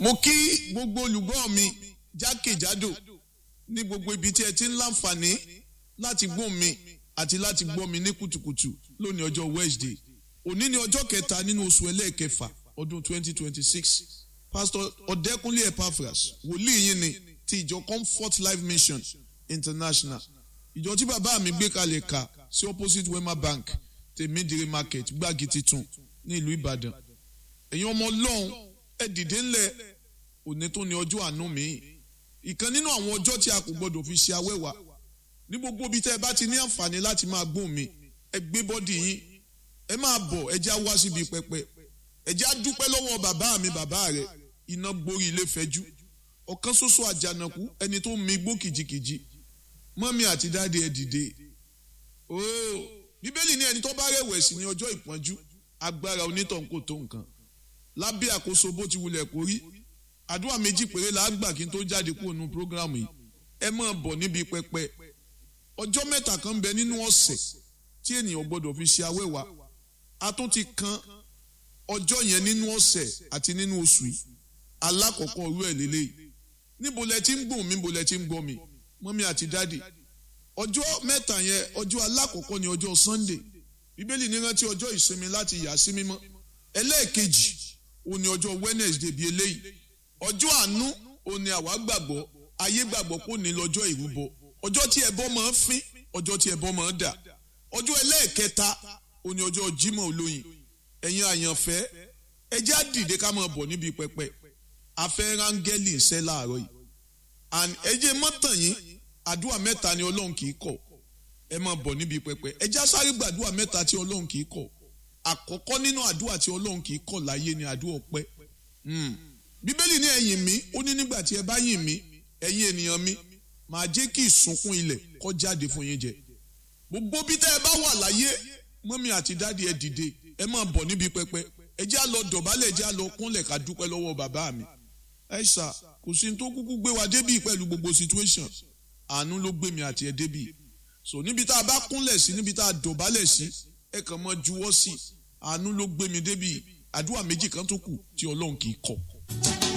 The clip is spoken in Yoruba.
mo kí gbogbo olùgbọ́ mi jákèjádò ní gbogbo ibi tí ẹ ti ń láǹfààní láti gbọ́ mi àti láti gbọ́ mi ní kùtùkùtù lónìí ọjọ́ Wednesday òní ni ọjọ́ kẹta nínú oṣù ẹlẹ́ẹ̀kẹfà ọdún 2026 pastor ọ̀dẹ́kúnlé epaphras wòlíì yín ni ti ìjọ comfort life mission international ìjọ tí bàbá mi gbé kalẹ̀ ka sí opposite wema bank tèmídìrí market gbági titun ní ìlú ìbàdàn ẹ̀yin ọmọ ọlọ́run ẹ dìde ńlẹ̀ òní tó ní ọjọ́ àánú mi ìkan nínú àwọn ọjọ́ tí a kò gbọdọ̀ fi ṣe awẹ́wà ní gbogbo ibi tẹ́ ẹ bá ti ní àǹfààní láti máa gbóhùn mi ẹ gbé bọ́dì yín ẹ máa bọ̀ ẹ já wá síbi pẹpẹ ẹ já dúpẹ́ lọ́wọ́ bàbá mi bàbá rẹ̀ iná gborí ilé fẹ́jú ọ̀kan ṣoṣo àjànàkú ẹni tó mi gbó kìjikìji mọ́mí àti dáadé ẹ dìde ooo bíbélì ní ẹni tó bá rẹ̀wẹ̀sì ní ọjọ́ ìpọ́njú agbára onítọ̀hún kò tó nǹkan lábẹ́ àkóso bó ti wulẹ̀ kó rí àdúrà méjì péré la gbà kí n tó jáde kúrò nínú prógrámù yìí ẹ máa bọ̀ níbi pẹpẹ ọjọ́ mẹ́ta kan bẹ nínú ọ̀sẹ̀ tí ènìyàn gbọ́dọ̀ fi ṣe awẹ́wà a tún ti kan ọjọ́ yẹn nínú ọ̀sẹ̀ àti nínú oṣù yìí alákọ̀ọ́kọ́ orú ẹ̀ lélẹ́yìí níbo lẹ ti ń gbọ̀n mi níbo lẹ ti ń gbọ́ mi mọ́mí àti dáàdì ọjọ́ mẹ́ta yẹn ọjọ́ alákọ̀ọ́kọ́ ni ọjọ́ Sunday bíbélì ní rántí ọjọ́ ìsinmi láti yà sí mímọ́ ẹlẹ́ẹ̀kejì òun ni ọjọ́ Wednesday bíi eléyìí ọjọ́ àánú òun ni àwa gbàgbọ́ ayé gbàgbọ́ kò ní lọ́jọ́ ìrúbọ ọjọ́ tí ẹbọ máa ń fín ọjọ́ tí ẹbọ máa ń dà ọjọ́ ẹlẹ́ẹ̀kẹta òun ni ọjọ́ Jímọ̀ olóyin ẹ̀yin àyànfẹ́ ẹ jẹ́ á dìde ká máa bọ̀ níbi pẹpẹ afẹ́ rángẹ́lì ń ṣẹ́ láàárọ̀ yìí and ẹ jẹ́ mọ́tàn yín àdúrà mẹ́ta ni Ọlọ́run kì í kọ̀ ẹ máa bọ̀ níbi pẹpẹ ẹ jẹ́ á sáré gbàdúrà mẹ́ta tí Ọlọ́run kì í kọ̀ àkọ́kọ́ nínú àdúrà tí Ọlọ́run kì í kọ̀ láyé ni àdúrà ọpẹ́ bíbélì ní ẹ̀yìn mi ó ní nígbà tí ẹ bá yìn mí ẹ̀yin ènìyàn mi màá jẹ́ kí ìsunkún ilẹ̀ kó jáde fún yín jẹ gbogbo bí tẹ́ ẹ bá wà láyé mọ́mí àti dáàdi ẹ dìde ẹ máa bọ̀ níbi pẹpẹ ẹ jẹ́ á lọ dọ̀bálẹ̀ ẹ jẹ́ á lọ kúnlẹ̀ ká dúpẹ́ lọ́wọ́ bàbá mi ẹ ṣá kò sí ní tó kúkú gbé wa débì pẹ̀lú gbogbo situation àánú ló gbé mi àti ẹ débì so níbi tá a bá kúnlẹ̀ sí níbi tá a dọ̀bálẹ̀ sí ẹ kàn mọ́ juwọ́ sí àánú ló gbé mi débì àdúrà méjì kan tó kù tí Ọlọ́run kì í kọ̀.